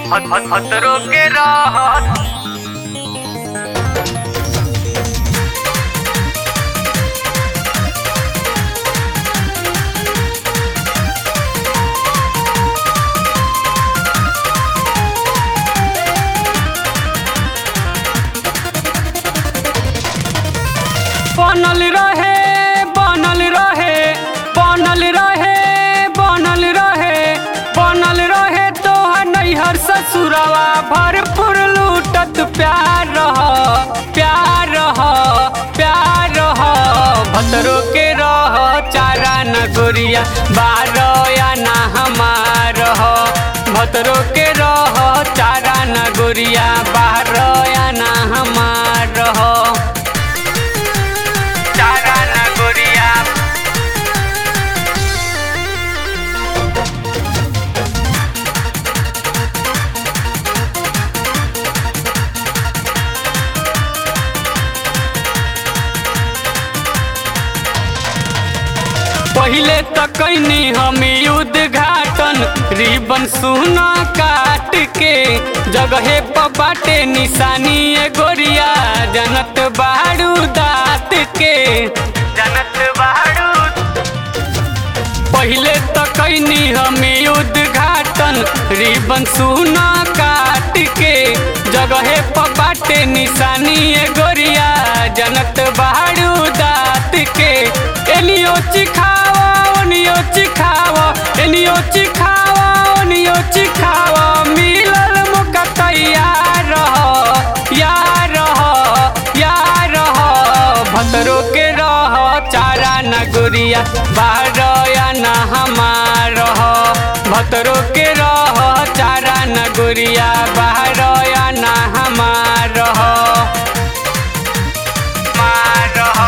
खतरों के राहत बनल रहे बनल रहे बनल रहे बनल रहे बनल रहे तोहर नैहर ससुरवा भरपूर लूटत प्यार रह प्यार रह प्यार रह भतरो के रह चारा न गोरिया बारो या ना हमार रह भतरो के रह चारा न गोरिया बारो या ना हमार रह चारा न गोरिया पहिले त कैनी हम उद्घाटन रिबन सुना काट के जगहे पर बाटे निशानी ए गोरिया जनत बाड़ू दात के जनत बाड़ू पहिले त कैनी हम उद्घाटन रिबन सुना काट के जगहे पर बाटे निशानी ए गोरिया जनत बाड़ू दात के एनियो चिखावा ओनियो चिखावा एनियो चिखावा ओनियो चिखावा मिलल मौका तैयार रह यार रह यार रह भतरो के रह चारा न गुरिया बाहर या न हमार रह भतरो के रह चारा न गुरिया बाहर या न हमार रह मार रहो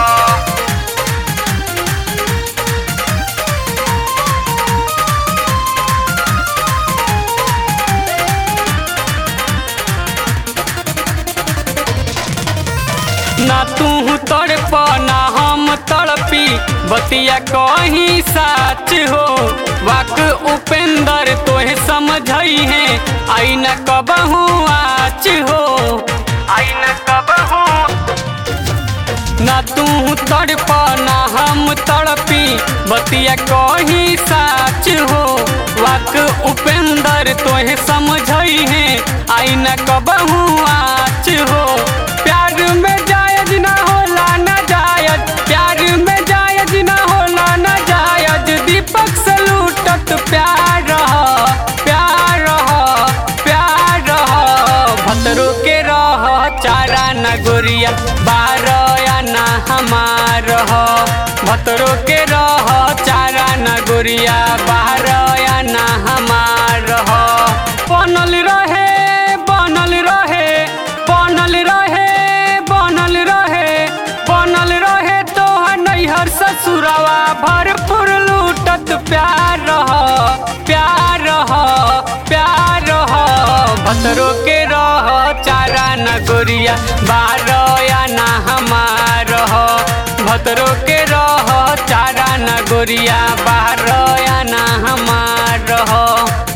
ना तू तड़प ना हम तड़पी बतिया कहीं साच हो वाक उपेंद्र तोहे समझई है आई न कबहू आच हो आई न कब हो ना तू तड़प ना हम तड़पी बतिया कहीं साच हो वाक उपेंद्र तोहे समझई है आई न कबहू आच हो प्यार में जायज ना होला ना जायज प्यार में जायज ना होला ना जायज दीपक से लूटत प्यार रह प्यार रह प्यार रह भतरो के रह चारा न गोरिया बार या ना हमार रह भतरो के रह चारा न गोरिया बाहर या ना हमार रह बनल रहे बनल रहे बनल रहे बनल रहे बनल रहे तोहर नैहर ससुरवा भरपूर लूटत प्यार रह प्यार रह प्यार रह भतरो के रह चारा न गोरिया बार या ना हमार रह भतरो के रह चारा न गोरिया बाहर या ना हमार रह